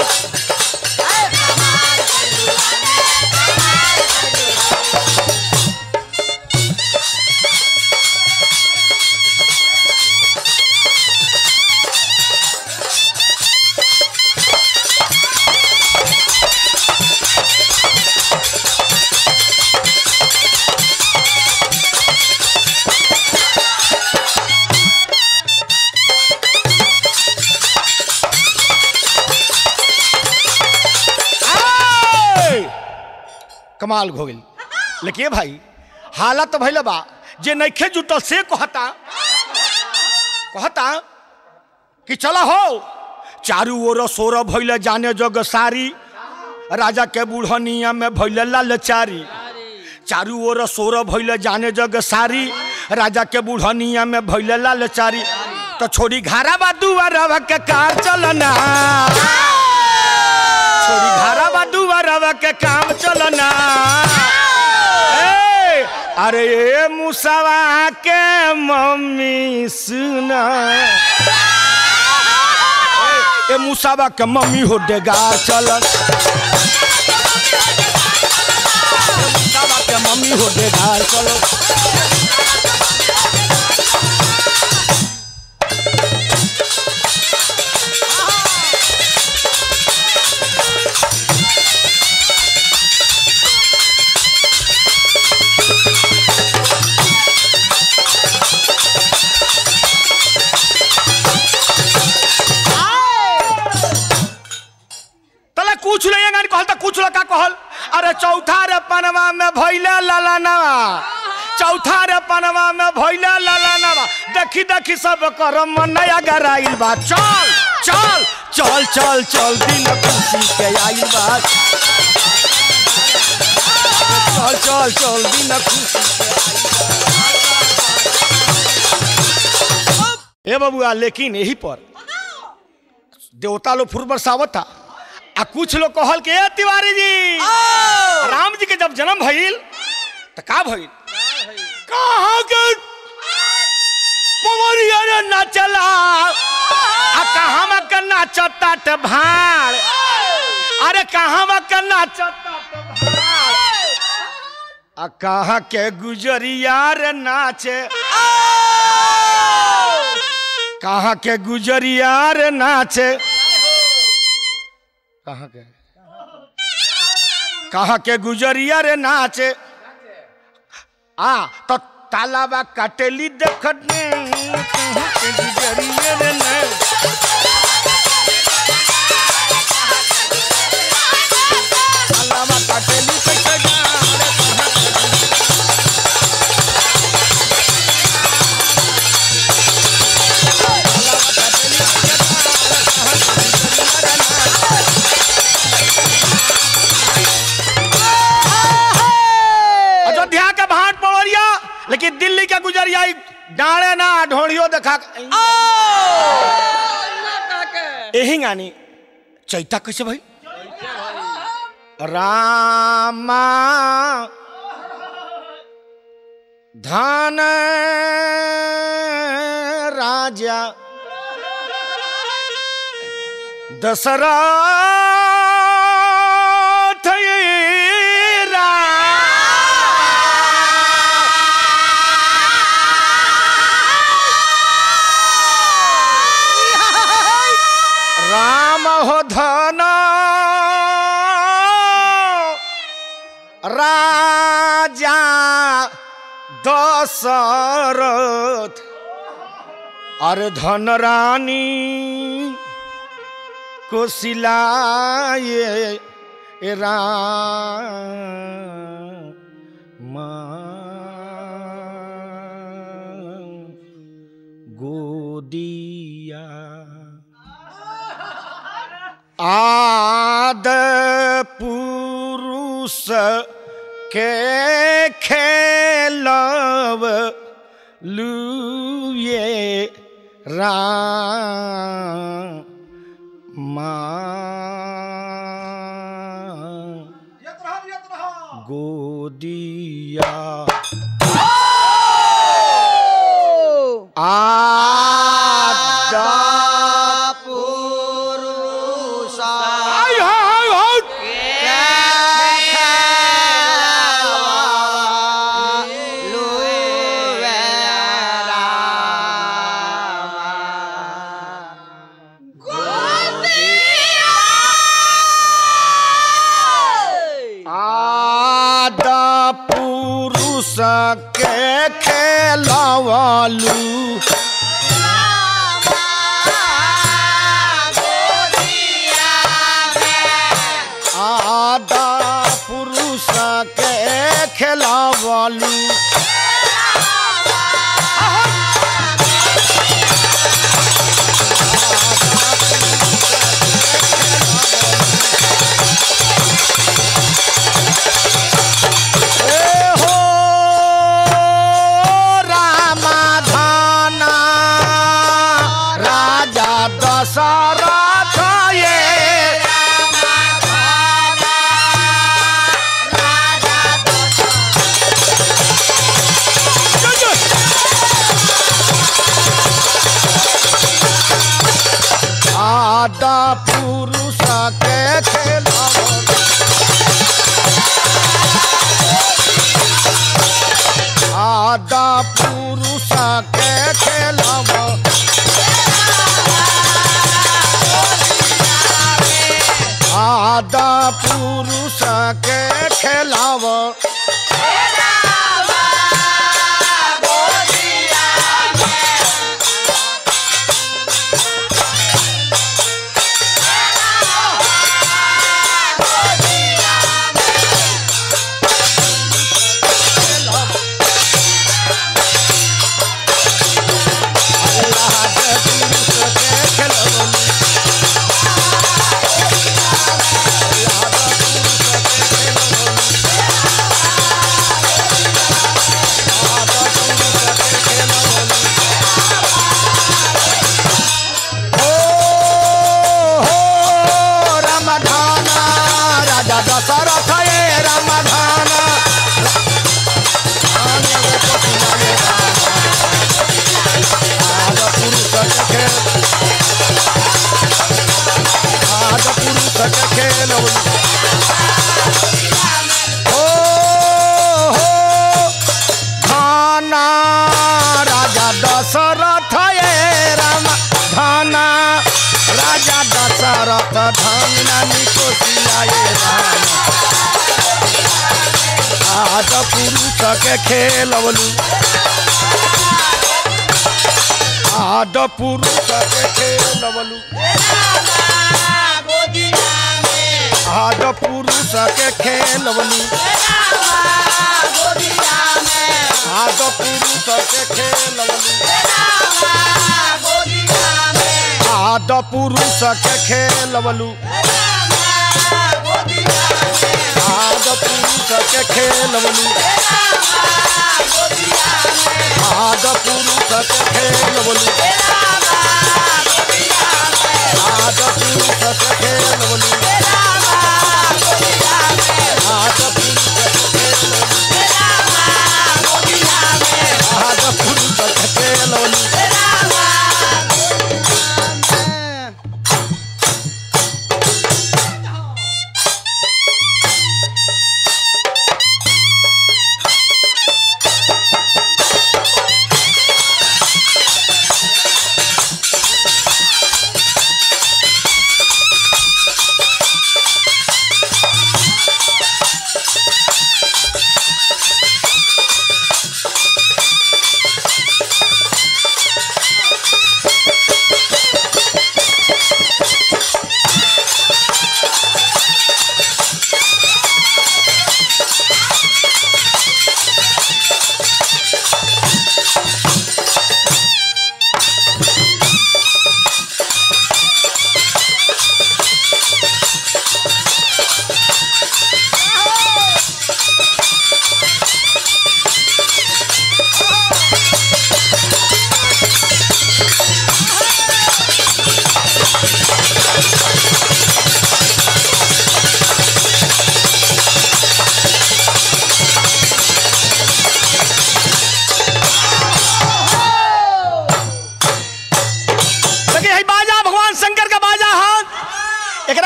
आय! कमाल हो गई लेकिन भाई हालत तो भैल बा जे नइखे जुटल से कहता कहता कि चला हो चारू ओर सोर भैल जाने जग सारी राजा के बुढ़निया में भैल लालचारी चारू ओर सोर भैल जाने जग सारी राजा के बुढ़निया में भैल लालचारी तो छोड़ी घारा बा दुआरा के कार चलना छोरी घारा बा दुआरा के काम चलना ए, अरे ये मुसावा के मम्मी सुना ए, ए मुसावा के मम्मी हो डेगा चलन ए, मुसावा के मम्मी हो डेगा चलन तले कुछ नहीं गानी कहल त कुछ का कहल अरे चौथा रे पनवा में भइले ललनवा चौथा रे पनवा में भइले ललनवा देखी देखी सब कर मन नया गराइल बा चल चल चल चल चल दिन खुशी के आइल बा चल चल चल दिन खुशी ए बबुआ लेकिन यही पर देवता लोग फुर बरसावत था आ कुछ लोग कहल के "ए, तिवारी जी राम जी के जब जन्म भइल त का भइल कहाँ के पवरिया रे नाचला आ कहाँ में के नाचता त भाड़ अरे कहाँ में के नाचता त भाड़ आ कहाँ के गुजरिया रे नाचे कहाँ के गुजरिया रे नाचे कहाँ के कहाँ के गुजरिया रे नाचे आ तो तालाबा कटेली देखत ने कहाँ के गुजरिया रे नाचे तालाबा कटेली कैसे जाने कहाँ के अयोध्या के भाट पवरिया लेकिन दिल्ली के गुजरिया ई डाणे ना ढोड़ियो देखा यही गानी चैता कैसे भाई रामा धन राजा दशरथ हो धना राजा दशरथ अरे धन रानी को सिलाए राम गोदिया आद पुरुष के खेलव लुए राम गोदिया आदा आय हाय हाय आदा पुरुष के खेलवालू आदा पुरुष के खेलवालू ए हो रामाधाना राजा दशरथ ये आदा पुरुष के खेलवा आदा पुरुष के खेलब आदा पुरुष के खेलब रामधाना राजा दशरथ ये रामधाना आद पुरुष के आद पुरुष के खेल हो हो धाना राजा दशरथ ये राम धाना राजा दशरथ धाना निको सिलाए राम आद पुरुष के खेलवलू आद पुरुष के खेलवलू आद पुरुष के खेलवलू आद पुरुष के खेलवलू आद पुरुष के खेलवलू आद पुरुष के खेलवलू आद पुरुष के खेलवलू आद पुरुष के खेलवलू आद पुरुष के खेलवलू आद पुरुष के खेलवलू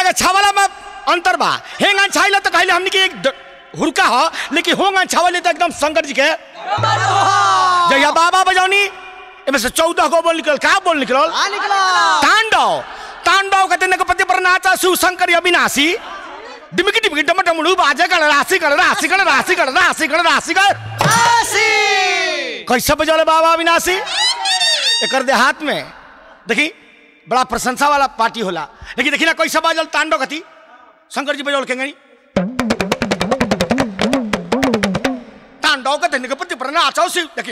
के छावला में अंतर बा हेंग छाइला तो कहले हमनी के एक ड- हुरका ह लेकिन होंग छावले तो एकदम शंकर जी के जहिया बाबा बजौनी एमे से चौदह गो बोल निकल का बोल निकलल तांडव तांडव कहते ने पति पर नाचा शिव शंकर अविनाशी डिमकी डिमकी डम डमड़ू बाजे कर राशि कर राशि कर राशि कर राशि कर राशि कर कैसे बजौले बाबा अविनाशी एकर देहात में देखी बड़ा प्रशंसा वाला पार्टी होला लेकिन देखी ना कैसे बाजल तांडव कथी शंकर जी बजौल केंगनी तांडव कहते ने पति पर नाचा शिव देखी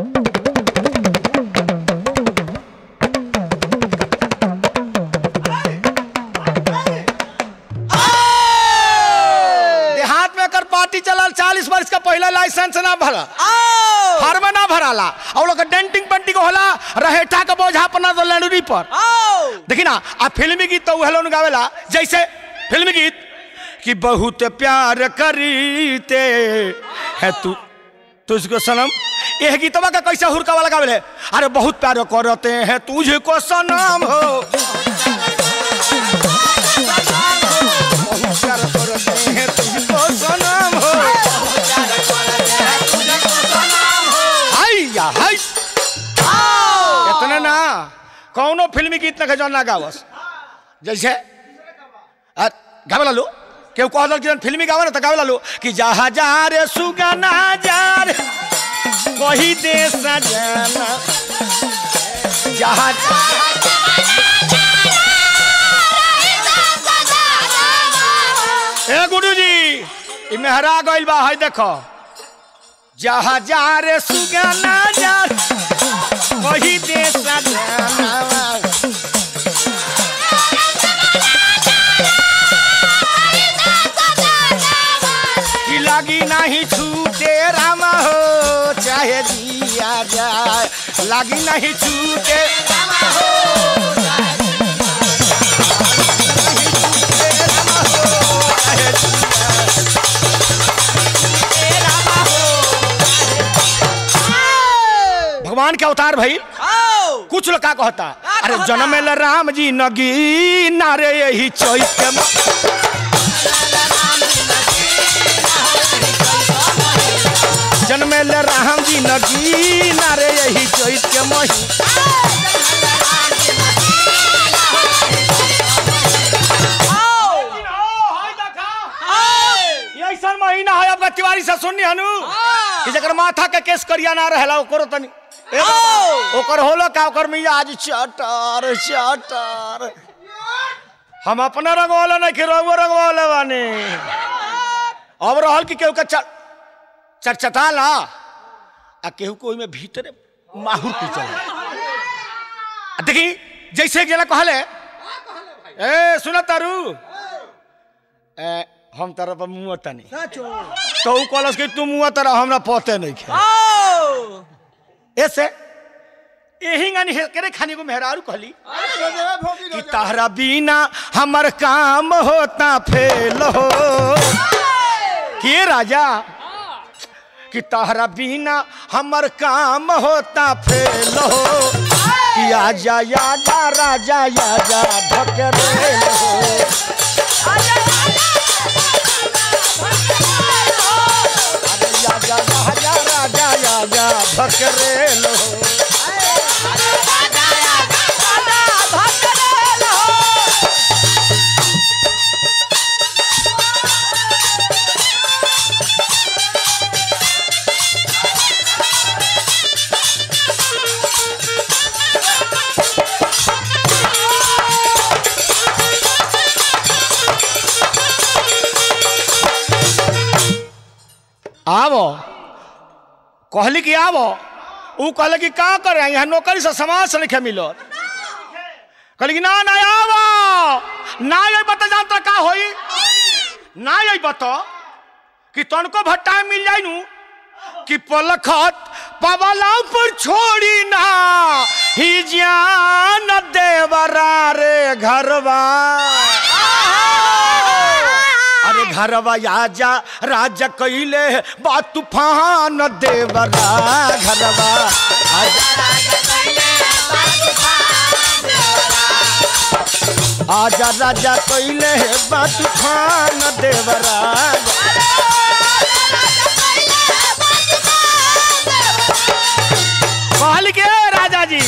देहात में कर पार्टी चलल चालीस वर्ष का पहला लाइसेंस ना भरा फार्म ना भराला और लोग डेंटिंग पेंटिंग होला रहेठा का बोझा अपना दो लड़ूरी पर देखी ना आ फिल्मी गीत तो हेलो गावेला जैसे फिल्मी गीत कि बहुत प्यार करीते है तू तुझको सनम यह गीतवा का कैसे हुरका वाला गावेले अरे बहुत प्यार करते हैं तुझको सनम हो बहुत प्यार करते हैं तुझको सनम हो हाय या हाय इतना ना कौनो फिल्मी गीत ना जो ना गावस जैसे आ, गावे लालू केहू कह दल कि फिल्मी गावे ना तो गावे लालू कि जहा जा रे सुगना जा रे वही देश जाना जहा ए गुरु जी ई मेहरा गइल बा है देखो जहा जा रे सुगना जा वही देश जाना कि लगी नहीं छूटे रामा हो चाहे दिया जाए लगी नहीं छूटे रामा हो चाहे रामा हो, चाहे रामा हो। भगवान के अवतार भाई कुछ लोग का कहता अरे जन्म ल राम जी नगी नारे यही चैत के म- जन्मेल राम जी नगी नारे यही चैत के मही ऐसा महीना है आपका तिवारी से सुननी हनु कि जकर माथा के केस करिया ना रहेला ओकरो तनी ए बाबा, ओकर होलो का ओकर मिजाज चटर चटर हम अपना रंगवाला नहीं कि रंगो रंगवाले बानी अब रहल कि केहू के चल चटचटा ला आ केहू को ओइमे भीतरे माहुर की चल देखी जैसे एक जना कहले ए सुन तारू ए हम तारा पर मुंह तनी तो ऊ कहलस कि तू मुंह तारा हमरा पते नहीं खे ऐसे यही गानी हे करे खाने को मेहरारू कहली कि तारा बिना हमर काम होता फेल हो के राजा कि तहरा बिना हमर काम होता फेल हो कि आजा आजा राजा आजा ढकरे हो अरे आजा राजा राजा आजा ढकरे हो आवो कहली कि आवो ऊ कहले कि का करे यहाँ नौकरी से समाज से लिखे मिलो कहली कि ना ना आवो ना ये बता जानता का होई ना ये बता कि तनको भट्टा मिल जाई नू कि पलखत पवला पर छोड़ी ना ही जान देवरा रे घरवा अरे घरवा आजा राजा कैले बा तूफान देवरा घरवा आजा आजा राजा कैले हे बा तूफान देवराज कहल के राजा जी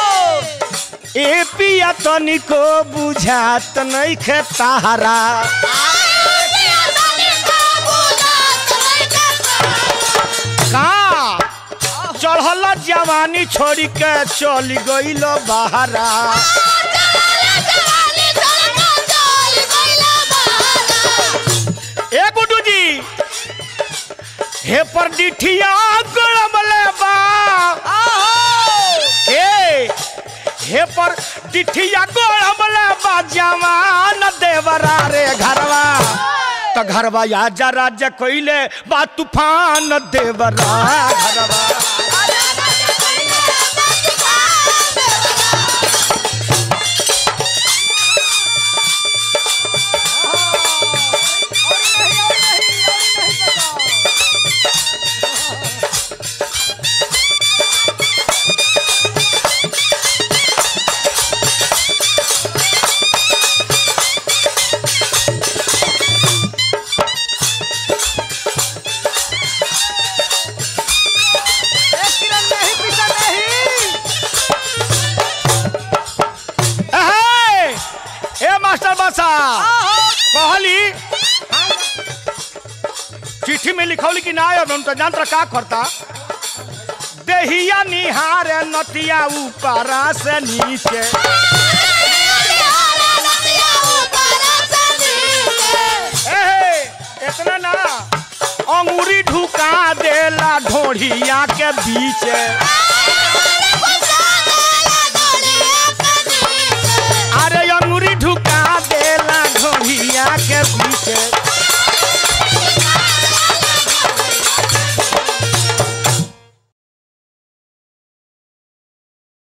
ए पिया तनिको बुझात नहीं खे तारा का चढ़ल जवानी छोड़ी के चल गईल बहरा ए गुड्डू जी हे पर डिठिया गड़मले बा ए हे पर डिठिया गड़मले बा जवान देवरा रे घरवा त घरवा आजा राजा कइले बा तूफान देवरा घरवा एहे! ए मास्टर बासा कहली चिट्ठी में लिखौली कि ना अब हम तो जानता का करता देहिया निहार नतिया ऊपरा से नीचे एहे! इतना ना अंगूरी ढुका देला ढोढ़िया के बीच अरे अंगूरी ढुका